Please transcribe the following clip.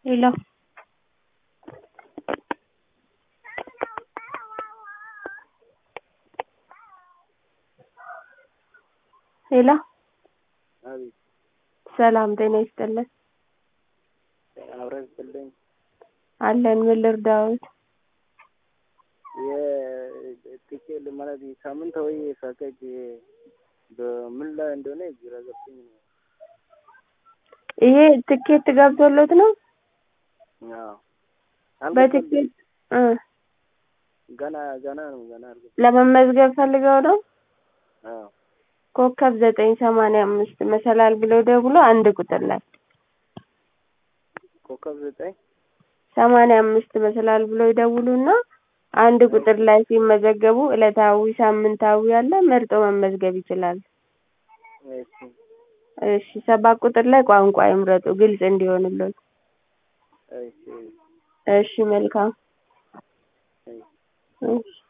ሄሎ ሄሎ አቤት ሰላም ጤና ይስጥልን አብረን ስልኝ አለን ምን ልርዳዎት የትኬት ማለት ሳምንታዊ ፓኬጅ በምን ላይ እንደሆነ ግራ ገብቶኝ ነው። ይሄ ትኬት ገብቶሎት ነው አዎ በትኬት እ ገና ገና ነው ገና አልገባም። ለመመዝገብ ፈልገው ነው አዎ ኮከብ ዘጠኝ ሰማንያ አምስት መሰላል ብለው ደውሎ አንድ ቁጥር ላይ ኮከብ ዘጠኝ ሰማንያ አምስት መሰላል ብለው ይደውሉና አንድ ቁጥር ላይ ሲመዘገቡ ዕለታዊ ሳምንታዊ አለ መርጦ መመዝገብ ይችላሉ። እሺ እሺ ሰባት ቁጥር ላይ ቋንቋ ይምረጡ ግልጽ እንዲሆንልዎት። እሺ እሺ መልካም እሺ እሺ